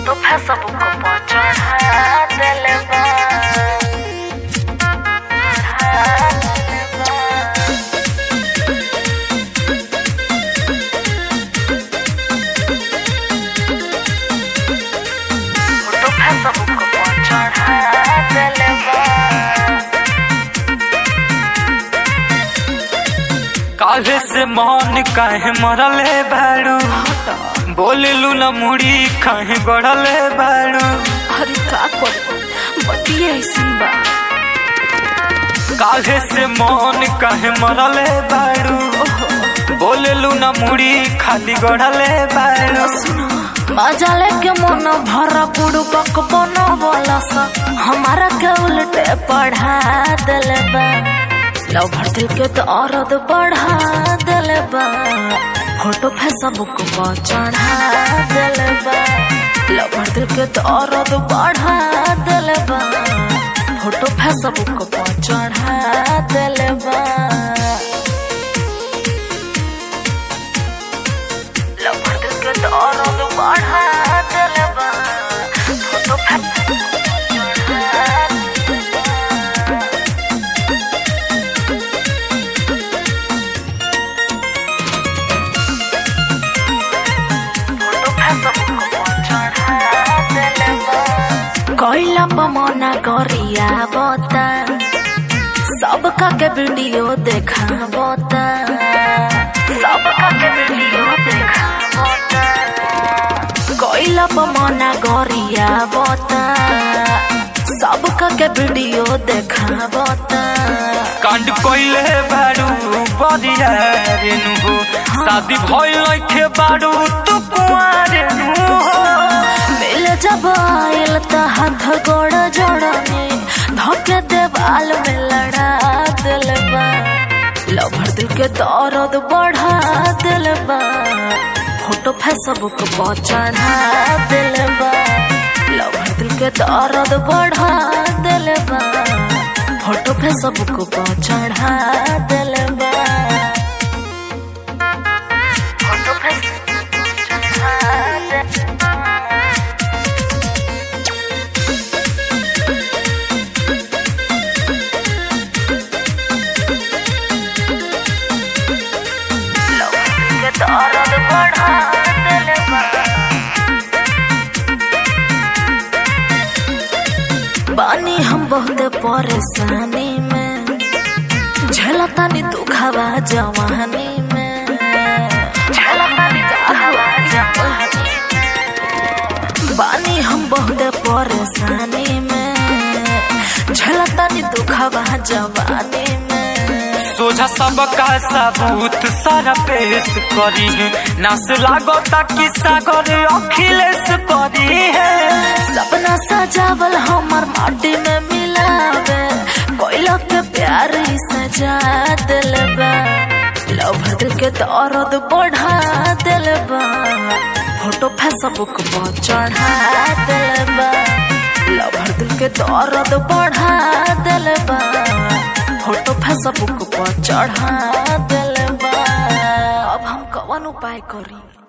Photo Facebook पर चढ़ा देले बा चढ़ा देले बा। फोटो फेसबुक पर चढ़ा देले बा काहे से मन काहे मरले बाड़ू बोललू न मुड़ी काहे गड़ले बाड़ू अरे का करू बतिया ऐसन बा काहे से मन काहे मरले बाड़ू बोललू न मुड़ी खाली गड़ले बाड़ू मजा लेके मन भरा पुड़ू पक बनो बोला सा हमारा के उल्टे पढ़ा दिले बा लव भर दिल के तो औरत बढ़ा दिले बा फोटो फेसबुक पर चढ़ा दिले बा लव भर दिल के तो औरत बढ़ा दिले बा फोटो फेसबुक पर चढ़ा दिले बा लव भर दिल के तो औरत बढ़ा दिले बा फोटो फेसबुक पर चढ़ा कोइला पमना गरिया बता सबका के वीडियो देखा बता सबका के वीडियो देखा बता कोइला पमना गरिया बता सबका के वीडियो देखा बता कांड कोइले बाड़ू बरिया रेनु हो शादी भइल लइखे बाड़ू तू कुआरे नु हो मिल जब आयल त हाथ गोड़ जोड़ने धोके देवाल में लड़ा दिल बा लभर दिल के दर्द बढ़ा दिल बा फोटो फेसबुक पर चढ़ा दिल बा लभर दिल के दर्द बढ़ा दिल बा फोटो फेसबुक पर चढ़ा दिल बा फोटो फेसबुक पर चढ़ा दिल बा के दर्द बढ़ा दिल बा बानी हम बहुत परेशानी में झलतानी दुखावा जवानी में झलतानी दुखावा जवानी में। बानी हम बहुत परेशानी में झलतानी दुखावा जवानी में सोझा सबका सबूत सारा पेश करी है नास लागो ताकि सागर अखिलेश करी है सपना सजावल हमर माटी में मिलावे कोयला के प्यार ही सजा दिल बा लव दिल के दर्द बढ़ा दिल बा फोटो फेसबुक पर चढ़ा दिल बा लव दिल के दर्द बढ़ा दिल बा फोटो फेसबुक पर चढ़ा दिल बा अब हम कवन उपाय करी